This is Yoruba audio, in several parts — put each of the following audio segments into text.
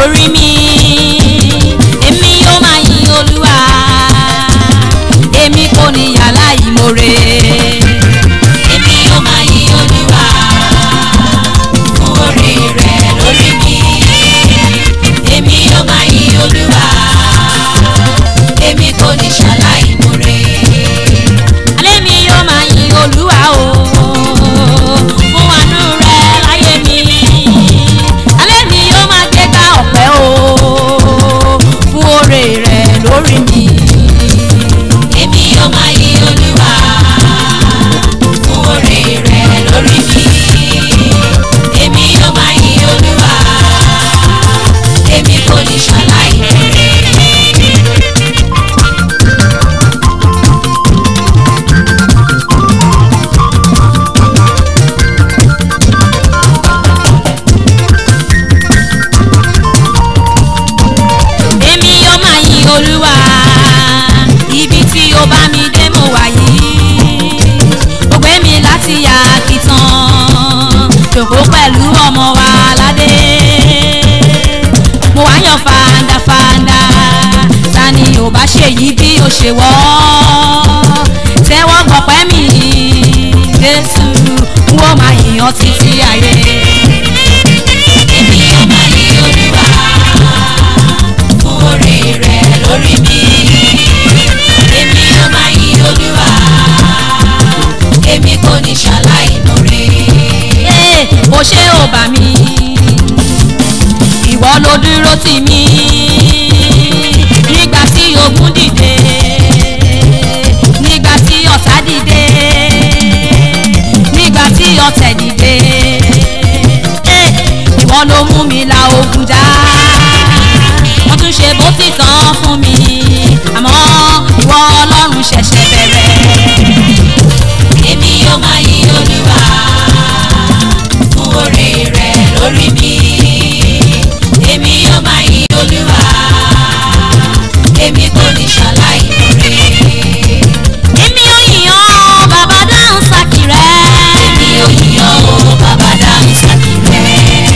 lórí mi èmi yóò máa yin olúwa èmi kò ní yàrá ìmoore. èmi yóò máa yin olúwa fún orí rẹ̀ lórí mi èmi yóò máa yin olúwa èmi kò ní ṣàlàyé múre. alẹ́ mi yóò máa yin olúwa o fún àánú rẹ̀ láyé mi alẹ́ mi yóò máa gbégbá ọ̀pẹ́ o fún oore rẹ̀ lórí mi. èmi yóò máa yin olúwa fún orí rẹ̀ lórí mi èmi yóò máa yin olúwa èmi kò ní ṣàlàyé múre. èmi yóò máa yin olúwa ibi tí ó bá mi dé mo wà yìí ó gbé mi láti yà kìtàn jòkó pẹ̀lú ọmọ wa ládé mo wá yan fàǹdàfàǹdà ta ni ò bá ṣe yìí bí ó ṣe wọ́ tẹ́wọ́ gbọ̀pẹ́ mi jésù n ó máa yìnyàn títí ayé. èmi yóò máa yin olúwa fún orí rẹ̀ lórí mi èmi yóò máa yin olúwa èmi kò ní ṣàlàyé múre. Ee, ó ṣe ò bà mí ìwọ ló dúró tì mí nígbà tí ogun dìde nígbà tí ọ̀tá dìde nígbà tí ọ̀tẹ̀ dìde Ee, ìwọ ló mú mi la ogun já wọ́n tún ṣe bó ti tán fún mi àmọ́ ìwọ ọlọ́run ṣẹ̀ṣẹ̀ bẹ̀rẹ̀. èmi yóò máa yin olúwa fún orí rẹ̀ lórí mi èmi yóò máa yin olúwa èmi kò ní ṣàlàyé múre. èmi ò yìnyàn bàbá dáhùn sákì rẹ̀. èmi ò yíyan o bàbá dáhùn sákìrẹ́.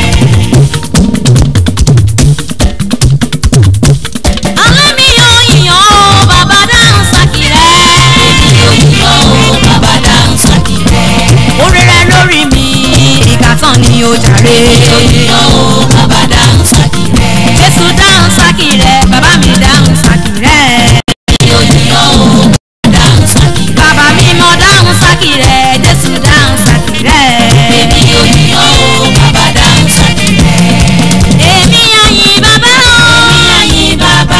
alẹ́ mi ò yìnyàn bàbá dáhùn sákì rẹ̀. èmi ò yíyan o bàbá dáhùn sákìrẹ́. orí rẹ̀ lórí mi ìgbà tán ni ó jàre. èmi ò yíyan o bàbá dáhùn sákìrẹ́. jésù dáhùn sákì rẹ̀ bàbá mi dáhùn sákì rẹ̀. èmi ò yíyan o bàbá dáhùn sákìrẹ́. bàbá mi mọ dáhùn sákì rẹ̀ jésù dáhùn sákì rẹ̀. èmi ò yíyan o bàbá dáhùn sákìrẹ́. èmi àyìn bàbá o. èmi àyìn bàbá.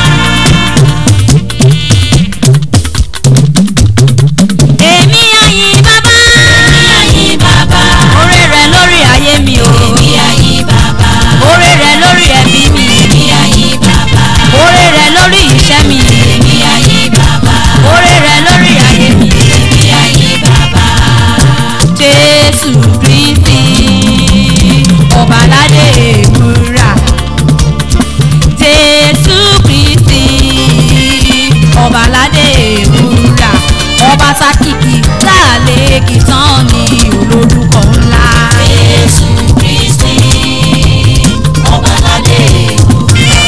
èmi àyìn bàbá. èmi àyìn bàbá. orí rẹ̀ lórí ayé mi o. èmi àyìn bàbá. orí rẹ̀ lórí ẹbí mi. èmi àyìn bàbá. orí rẹ̀ lórí iṣẹ́ mi. èmi àyìn bàbá. orí rẹ̀ lórí ayé mi. èmi àyìn bàbá. jésù kristi ọbaládé ewúrà jésù kristi ọbaládé ewúrà ọba tákìkì láàlẹ́ kìtàn ní olórúkọ ńlá. Jésù Kristi, ọbaládé ewúrẹ́.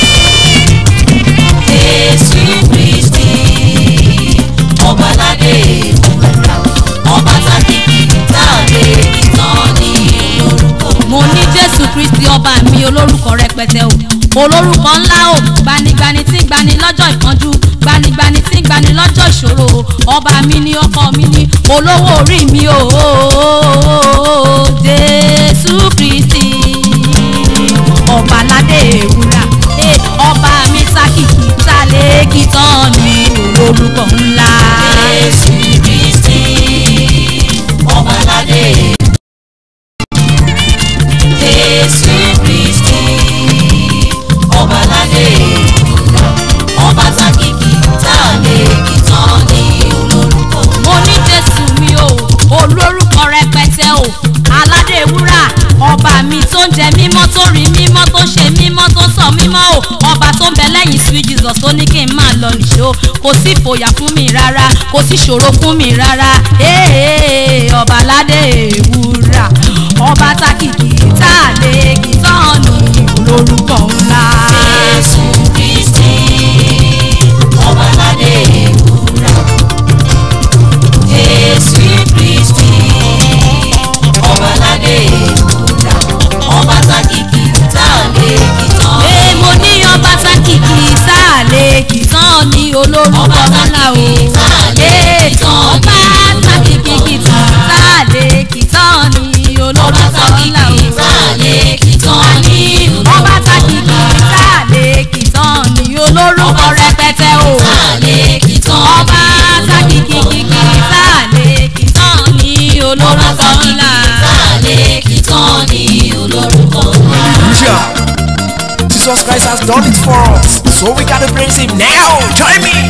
Jésù Kristi, ọbaládé ewúrẹ́. Ọba tákìkì táàlé ìtàn ní olórúkọ. mo ní jésù kristi ọba mi olórúkọ rẹpẹtẹ o olórúkọ ńlá o gbanigbani tí ń gbani lọ́jọ́ ìpọ́njú gbanigbani tí ń gbani lọ́jọ́ ìṣòro o ọba mi ní ọkọ mi ní olówó orí mi o jésù kristi ọba aládé ewúrà eh, ọba mi sákìkì sálẹ̀ tán ní olórúkọ ńlá. Jésù Kristi, ọbaládé Jésù Kristi, ọbaládé ọba tákìkì táàlé ìtàn ní olórúkọ. mo ní jésù mi o olórúkọ rẹpẹtẹ o aládé wúrà ọba mi tó ń jẹ mímọ́ tó rí mímọ́ tó ṣe mímọ́ tó sọ mímọ́ o ọba tó ń bẹ lẹ́yìn sweet jesus tó ní kí n máa lọ nìṣó kò sí ìfòyà fún mi rárá kò sí ìṣòro fún mi rárá ee ọba aládé wúrà ọba tákìkì tá a lè kí tán ní olórúkọ ńlá. olórúkọ ńlá. Tálẹ̀ kí tán ní olórúkọ ńlá. Hallelujah. Jesus Christ has done it for us. So we gotta praise him now. Join me.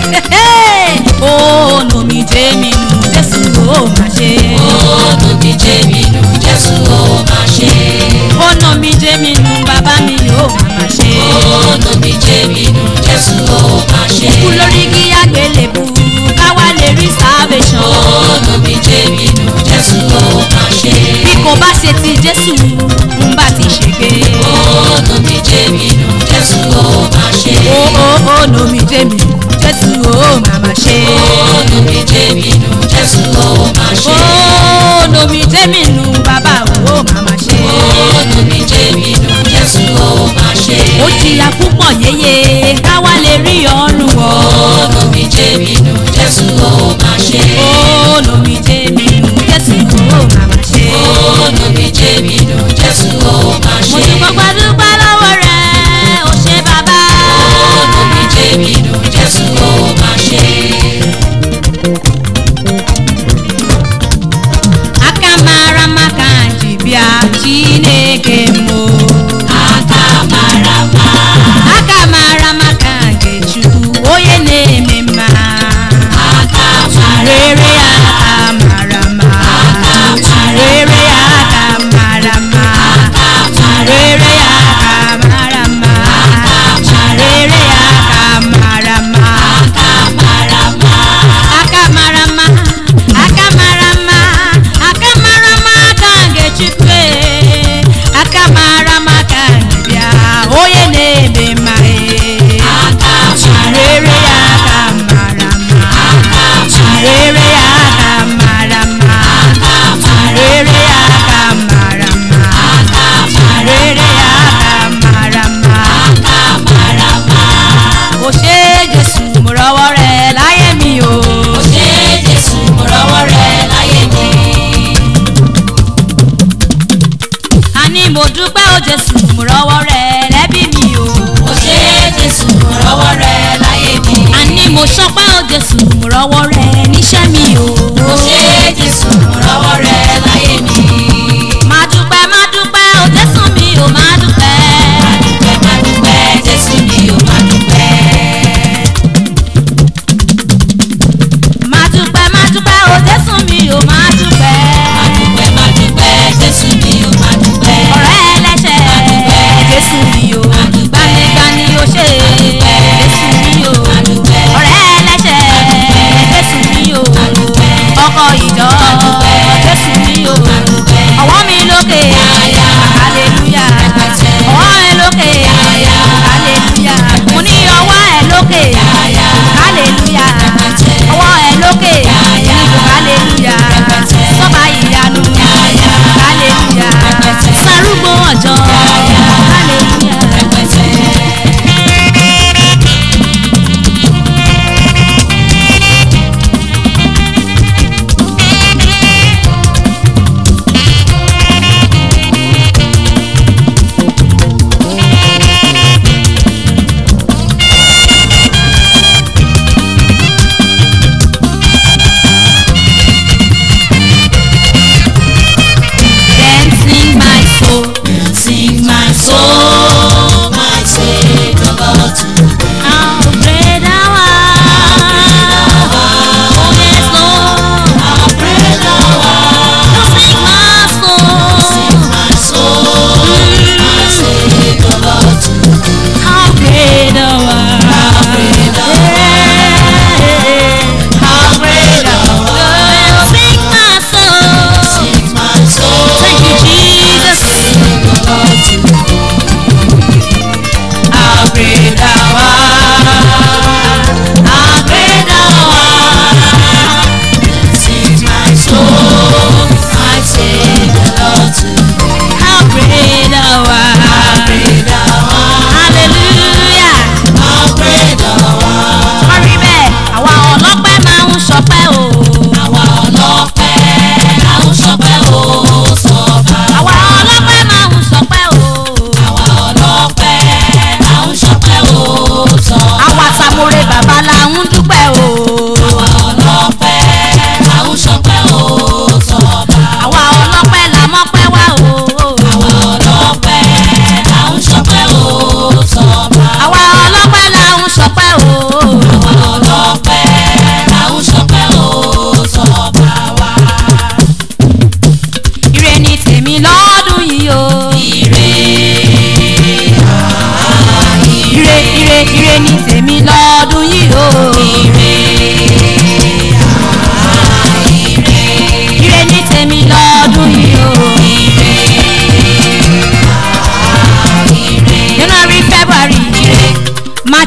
ó nomi jẹ́ mi nù jésù ó mà ṣe. Ó mi jẹ́ mi nù Jésù ó máa ṣe. ó nomi jẹ́ mi nù bàbá mi ó mà ṣe. Ó mi jẹ́ mi nù Jésù ó máa ṣe. kú lórí kí àgbélébù káwá lè rí salvation. Ó mi jẹ́ mi nù Jésù ó máa ṣe. bí kò bá ṣe ti jésù ń bá ti ṣègbè. Ó mi jẹ́ mi nù Jésù ó máa ṣe. ó ó ó nomi jẹ́ mi nù jésù ó mà mà ṣe. Ó mi jẹ́ mi nù Jésù ó máa ṣe. ó nomi jẹ́ mi nù bàbá ó mà mà ṣe. Ó mi jẹ́ mi nù Jésù ó máa ṣe. ó jìyà púpọ̀ yéye káwá lè rí ọ̀run wọ̀. Ó mi jẹ́ mi nù Jésù ó máa ṣe. ó nomi jẹ́ mi nù jésù ó mà mà ṣe. Ó mi jẹ́ mi nù Jésù ó máa mo ṣe. ti gbogbo dúpẹ́ lọ́wọ́ rẹ̀ ó ṣe bàbá. Ó mi jẹ́ mi nù Jésù ó máa ṣe. akamara maka jibia chineke mo. Akamarama, akamara maka ngechukwu onye na-eme mma. akamarama, rere akamara ma. rere akamara ma. rere akamara ma. rere akamara ma. akamarama, akamarama akamarama akamarama ka ngechukwu akamarama ka bịa onye na-eme mma e. rere ya akamarama rere ya akamarama rere ya akamarama rere ya akamarama o ṣe jésù mo rọwọ́ rẹ láyé mi o. ó ṣe Jésù mo rọ́wọ́ rẹ̀ láyé mi. àní mo dúpẹ́ o jésù mo rọwọ́ rẹ lẹ́bí mi o. ó ṣe Jésù mo rọ́wọ́ rẹ̀ láyé mi. àní mo ṣọpẹ́ o jésù mo rọwọ́ rẹ níṣẹ́ mi o. ó ṣe Jésù mo rọ́wọ́ rẹ̀ láyé mi. máa dúpẹ́ máa dúpẹ́ o jésù mi o máa dúpẹ́. Dúpẹ́ má dúpẹ́ Jésù mi ò má dúpẹ́. máa dúpẹ́ máa dúpẹ́ o jésù mi o máa dúpẹ́. Dúpẹ́ má dúpẹ́ Jésù mi ò má dúpẹ́. ọ̀rẹ́ ẹlẹ́ṣẹ̀ jésù mi o gbanigbani o ṣe jésù mi o ọ̀rẹ́ ẹlẹ́ṣẹ̀ jésù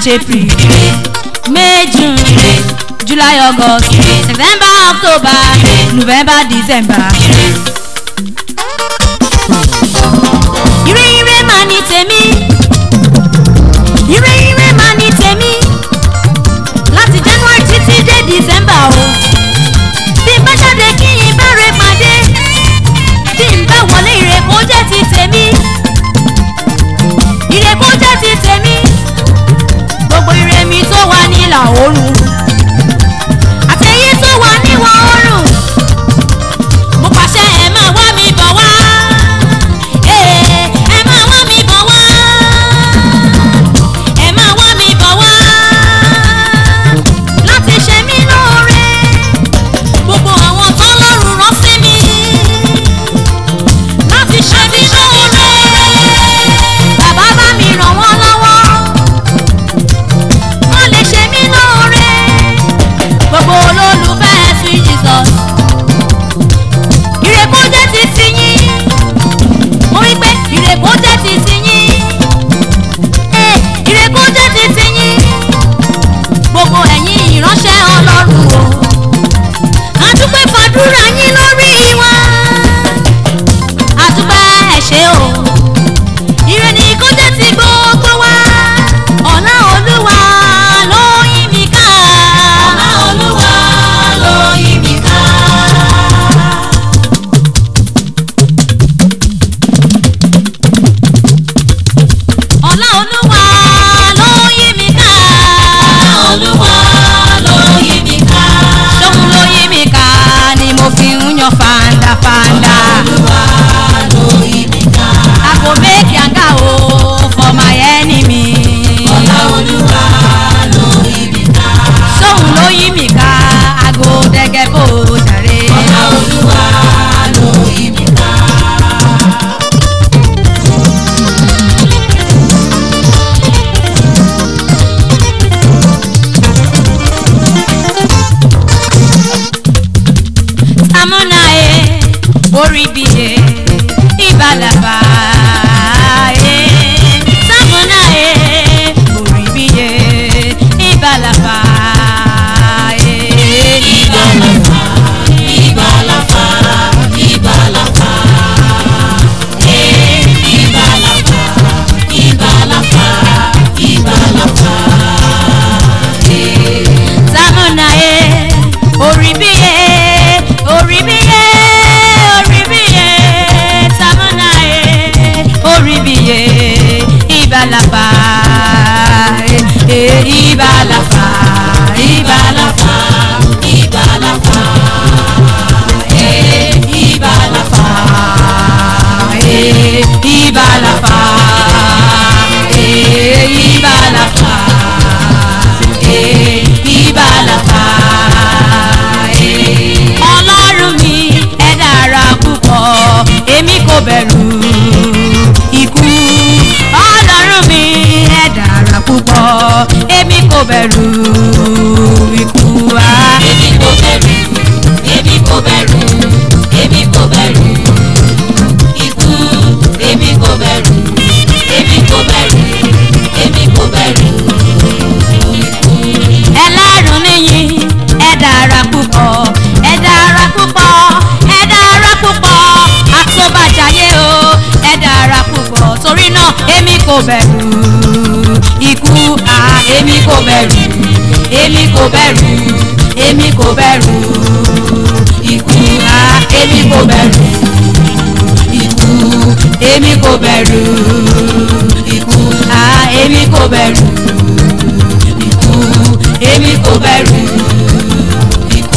march april may june july august september october november december. ire ire máa ní tèmi ire ire máa ní tèmi láti january títí dé december o bí n bá jáde kí n bá rẹ pàdé bí n bá wọlé ire kó jẹ́ ti tèmi ire kó jẹ́ ti tèmi gbogbo ire mi tó wà nílà oòrùn àtẹ̀yí tó wà níwọ̀ oòrùn mo pàṣẹ ẹ máa wá mi bọ̀ wá Ee, ẹ máa wá mi bọ̀ wá ẹ máa wá mi bọ̀ wá láti ṣe mí lóore gbogbo àwọn tó lọ́rùn rán sí mi láti ṣe mí lóore bàbá bá mi ràn wọ́n lọ́wọ́ wọ́n lè ṣe mí lóore gbogbo olólùfẹ́ sweet jesus ìrèkó jẹ́ ti ti yín mo wí pé ìrèkó jẹ́ ti ti yín ee ìrèkó jẹ́ ti ti yín gbogbo ẹ̀yin ìránṣẹ́ ọlọ́run o àdúpẹ́ fàdúrà yín lórí wa àdúpẹ́ ẹ̀ ṣe o ire ni kó jẹ́ ti gbogbo wa ọ̀la olúwa ló yí mi ká Ọlá Olúwa ló yí mi ká. ọ̀la olúwa ló yí mi ká Ọlá Olúwa ló yí mi ká. ṣóun ló yí mi ká ni mo fi ń yan fandafanda Olúwa ló yí mi ká. I go make yanga o for my enemy Ọlá Olúwa ló yí mi ká. ṣóun ló yí mi ká I go dẹ́gẹ́ bó jàre. Ọlá Olúwa ló yí mi ká. Samuna e, orí bí e, ìbálàbà e. Samuna e, orí bí e, ìbálàbà e. Ìbálàfà, ìbálàfà, ìbálàfà. Eh, ìbálàfà, ìbálàfà, ìbálàfà. Eh. Samuna e, orí bí e, orí bí e, orí bí e. Samuna e, orí bí e, ìbálàbà e. e, Ìbálàbà, ìbálàbà. Ìbálàfà, eh, ìbálàfà, Eh, Ìbálàfà, eh, Ìbálàfà, eh, Ìbálàfà, eh. Ọlọ́run mi ẹ dára púpọ̀ èmi kò bẹ̀rù ikú. Ọlọ́run mi ẹ dára púpọ̀ èmi kò bẹ̀rù ikú. Ah. èmi kò bẹ̀rù, èmi kò bẹ̀rù, èmi kò bẹ̀rù. Ikú, èmi kò bẹ̀rù, èmi kò bẹ̀rù, èmi kò bẹ̀rù. ẹlẹ́rùn níyìn ẹ dára púpọ̀ ẹ dára púpọ̀ ẹ dára púpọ̀ àtọ́bàjáyé o ẹ dára púpọ̀ torí náà èmi kò bẹ̀rù ikú à èmi kò bẹ̀rù èmi kò bẹ̀rù èmi kò bẹ̀rù ikú à èmi kò bẹ̀rù ikú èmi kò bẹ̀rù ikú à èmi kò bẹ̀rù ikú èmi kò bẹ̀rù ikú.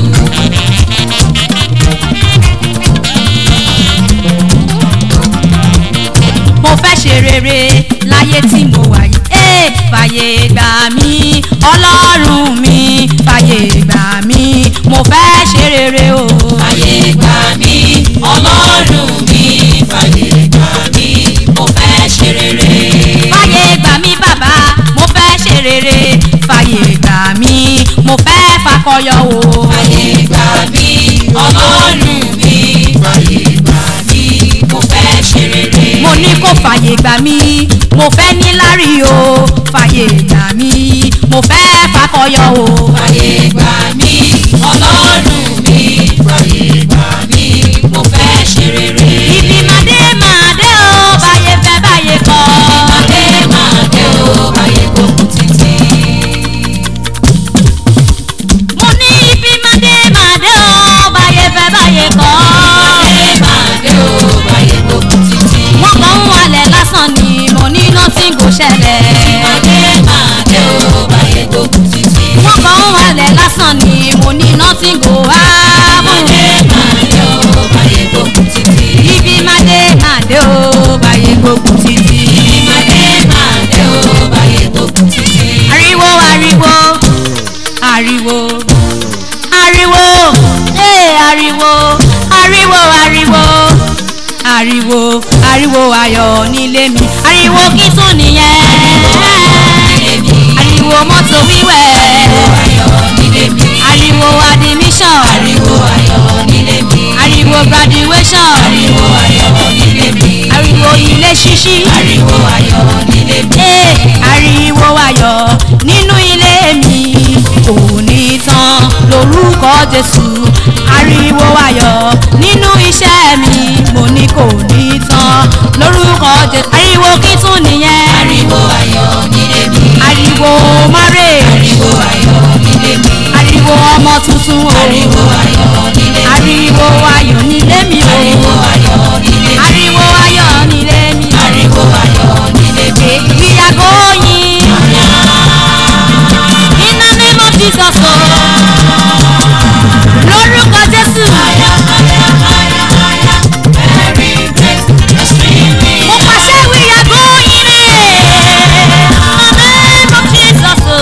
mo fẹ́ ṣe rere láyé tí mo wà yìí. Ee, fàyè gbà mí ọlọ́run mi fàyè gbà mí mo fẹ́ ṣe rere o. Fàyè gbà mí, Ọlọ́run mi, fàyè gbà mí, mo fẹ́ ṣe rere. fàyè gbà mí bàbá mo fẹ́ ṣe rere fàyè gbà mí mo fẹ́ fakọyọ o. Fàyè gbà mí, Ọlọ́run mi, fàyè gbà mí, mo fẹ́ ṣe rere. mo ní kó fàyè gbà mí mo fẹ́ níláárí o fàyè gbà mí mo fẹ́ fakọyọ o. fàyè gbà mí ọlọ́run mi fàyè gbà mí mo fẹ́ ṣe rere. ibi màdé màdé o báyé fẹ́ báyé kọ́. Màdé màdé o báyé gbógun títí. mo ní ibi màdé màdé o báyé fẹ́ báyé kọ́. Màdé màdé o báyé gbógun títí. wọ́n kàn ń walẹ̀ lásán ni mo ní nothing go ṣẹlẹ̀. Màdé màdé o báyé gbógun títí. wọ́n kàn ń walẹ̀ lásán ni mo ní nothing go happen. Màdé màdé o báyé gbógun títí. ibi màdé màdé o báyé gbógun títí. Màdé màdé o báyé gbógun títí. ariwo ariwo ariwo ariwo ee ariwo ariwo ariwo ariwo ariwo ayọ̀ nílé mi ariwo kí tún nìyẹn ariwo mọ́tò wíwẹ̀ Ayọ̀ nílé mi. ariwo admission Ariwo ayọ̀ nílé mi. ariwo graduation Ariwo ayọ̀ nílé mi. ariwo ilé ṣíṣí Ariwo ayọ̀ nílé mi. ee ariwo ayọ̀ nínú ilé mi kò ní tán lórúkọ jésù ariwo ayọ̀ nínú iṣẹ́ mi mo ní kò ní tán lórúkọ jésù ariwo kí tún nìyẹn Ariwo ayọ̀ nílé mi. ariwo marriage Ariwo ayọ̀ nílé mi. ariwo ọmọ tuntun o Ariwo ayọ̀ nílé mi. ariwo ayọ̀ nílé mi o Ariwo ayọ̀ nílé mi. ariwo ayọ̀ nílé mi o Ariwo ayọ̀ nílé mi. we are going in the name of jesus o lórúkọ jésù mo pàṣẹ we are going in the name of jesus o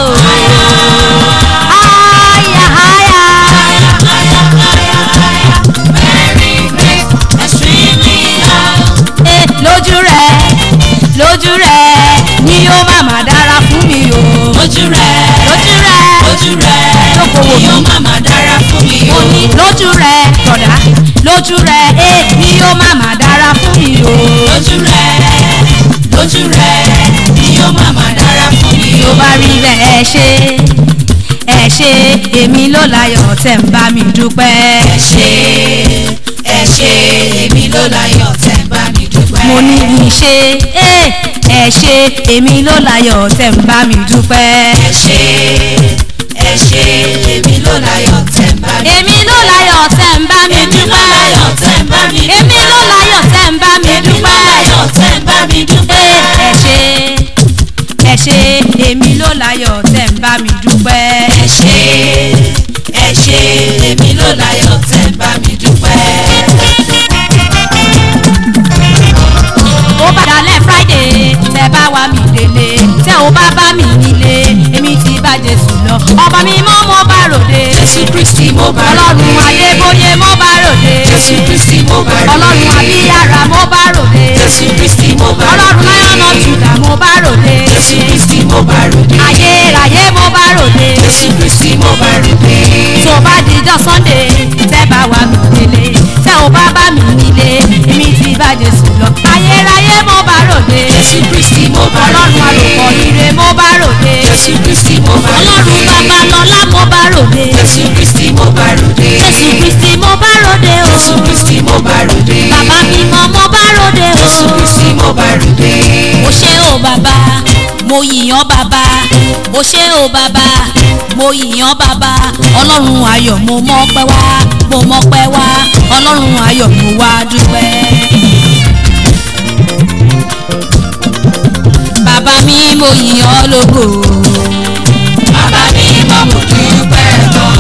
higher higher eh, lójú rẹ lójú rẹ ni ó má má dára fún mi o Ojú rẹ̀, lójú rẹ ojú rẹ̀, Lókòwò mi. yóò má má dára fún mi mo o. ní lójú rẹ tọ̀dá lójú rẹ eh, ni ó má má dára fún mi o Lójú rẹ̀, lójú rẹ̀, yóò má má dára fún mi tó o. bá rí bẹ́ẹ̀ ẹ ṣe ẹ ṣe èmi ló láyọ̀ tẹ̀ ń bá mi dúpẹ́. Ẹ ṣé, ẹ ṣé, èmi ló láyọ̀ tẹ́ ń bá mi dúpẹ́. mo ní ìṣe ẹ ẹ ṣe èmi ló láyọ̀ tẹ̀ ń bá mi dúpẹ́. Ẹ ṣé, ẹ ṣé, èmi ló láyọ̀ tẹ́ ń bá mi èmi ló láyọ̀ tẹ̀ ń bá mi Èmi ló dúpẹ́. láyọ̀ tẹ́ ń bá mi èmi ló láyọ̀ tẹ̀ ń bá mi Èmi ló dúpẹ́. láyọ̀ tẹ́ ń bá mi ẹ dúpẹ́. ẹ ṣe ẹ ṣe èmi ló láyọ̀ tẹ̀ ń bá mi dúpẹ́. Ẹ ṣé, ẹ ṣé, èmi ló láyọ̀ tẹ́ ń bá mi dúpẹ́. ó bá dalẹ̀ friday tẹ bá wá mi délé tẹ ò bá bá mi nílé èmi ti bá jésù lọ ọba mi mọ́ mo bá ròde Jésù Kristi mo bá ọlọ́run ròde. adébóyè mo bá ròde Jésù Kristi mo bá ròde. ọlọ́run abíyára mo bá ròde Jésù Kristi mo bá ọlọ́run ròde. láyọ̀nà jùlọ mo bá ròde Jésù Kristi mo bá ròde. ayérayé mo bá ròde Jésù Kristi mo bá ròde. tó bá dijọ́ sunday tẹ́ bá wà mí délé tẹ́ ò bá bá mi nílé èmi ti bá jésù lọ ayérayé mo bá ròde Jésù Kristi mo bá ọlọ́run ròde. àlùkò ire mo bá ròde Jésù Kristi mo bá ròde. ọlọ́run babalọ́lá mo bá ròde Jésù Kristi mo bá ròde. jésù kristi mo bá ròde o Jésù Kristi mo bá ròde. bàbá mímọ́ mo bá ròde o. Jésù Kristi mo bá ròde. mo ṣe o bàbá mo yìnyàn bàbá mo ṣe o bàbá mo yìnyàn bàbá ọlọ́run ayọ̀ mo mọ́pẹ́ wá mo mọ́pẹ́ wá ọlọ́run ayọ̀ mo wá dúpẹ́. bàbá mi mo yìnyàn lógo Bàbá mi mọ̀ mo dúpẹ́ gan.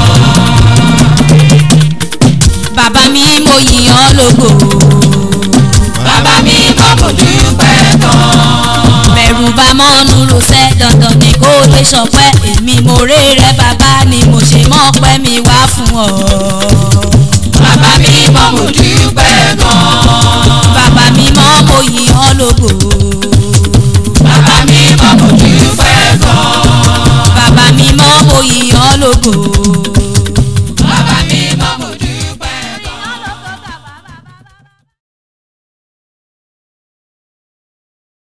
bàbá mi mo yìnyàn lógo Bàbá mi mọ̀ mo dúpẹ́ gan. bẹ̀rù bá mọ́nú rosẹ́ dandan ni kó lè sọpẹ́ èmi mo rè rẹ bàbá ni mo ṣe mọ́pẹ́ mi wá fún ọ.